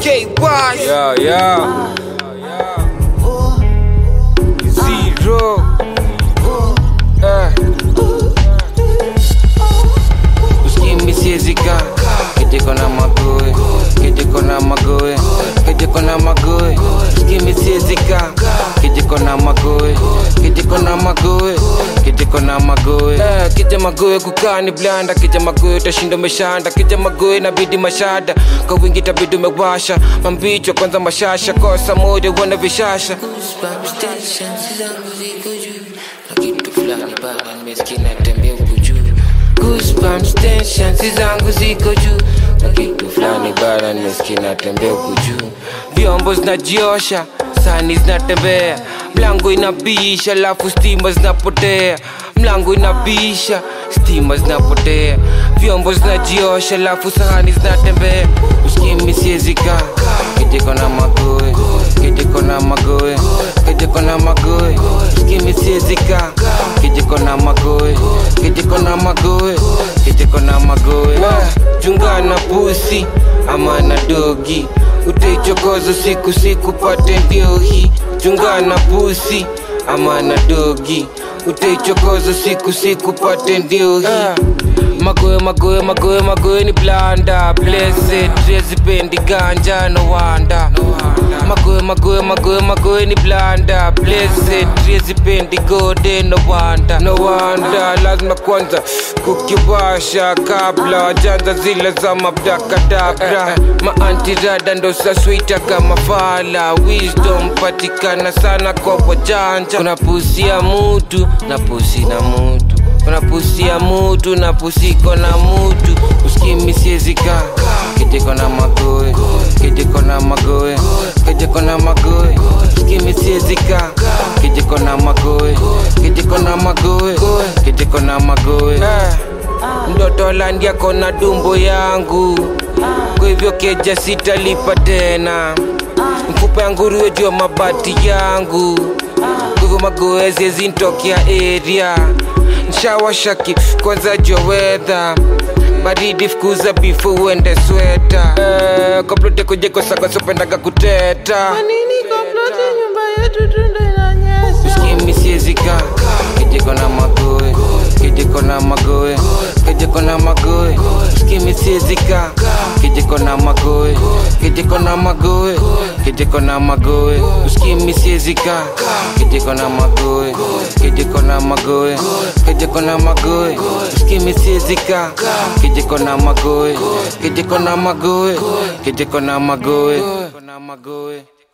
K Wash Yeah, yeah. Zero. Eh. Uskimi siezika kijiko na magoe kijiko na magoe kijiko na magoe uskimi siezika kijiko na magoe kijiko na magoe kijiko na magoe eh, kija magoe kukani blanda kija magoe utashinda umeshanda kija magoe inabidi mashada kwa wingi tabidi umewasha mambicho kwanza mashasha kosa moja uone vishasha Goosebumps, tension, zangu ziko juu na kitu fulani bana nimesikia natembea huku juu Goosebumps, tension, zangu ziko juu na kitu fulani bana nimesikia natembea huku juu vyombo zinajiosha sani zinatembea mlango inabisha alafu stima zinapotea mlango inabisha stima zinapotea vyombo zinajiosha alafu sahani zinatembea uskimi siezika kijiko na magoe kijiko na magoe kijiko na magoe uskimi siezika kijiko na magoe kijiko na magoe kijiko na magoe Ah, chungana pusi ama na dogi utaichokoza siku siku pate ndio hii chungana pusi ama na dogi utaichokoza siku siku pate ndio hii magoe magoe magoe magoe ni blanda blessed rezipendi ganja no wanda magoe magoe magoe magoe ni blanda blessed rezipendi gode no wanda no wanda lazima kwanza kukiwasha kabla wajanza zile za mabdakadabra maantirada ndo saswita kama fala wisdom patikana sana kwa wajanja kuna pusi ya mutu na pusi na mutu kuna pusi ya mutu na pusiko na mutu uskimi siezika kijiko na magoe kijiko na magoe kijiko na magoe uskimi siezika kijiko na magoe kijiko na magoe kijiko na magoe Eh, mtoto landia kona dumbo yangu kwa hivyo keja sitalipa tena mfupa ya nguruwe juu ya mabati yangu kwa hivyo magoezi zintokea area nshawashaki kwanza jowedha baridi fukuza bifu uende sweta eh, komplote kujekosakosopendaga kuteta Nini komplote nyumba yetu tundo inanyesha uskimi siezika kijiko na magoe kijiko na magoe kijiko na magoe uskimi siezika kijiko na magoe kijiko na magoe kijiko na magoe uskimi siezika kijiko na magoe kijiko na magoe kijiko na magoe uskimi siezika kijiko na magoe kijiko na magoe kijiko na magoe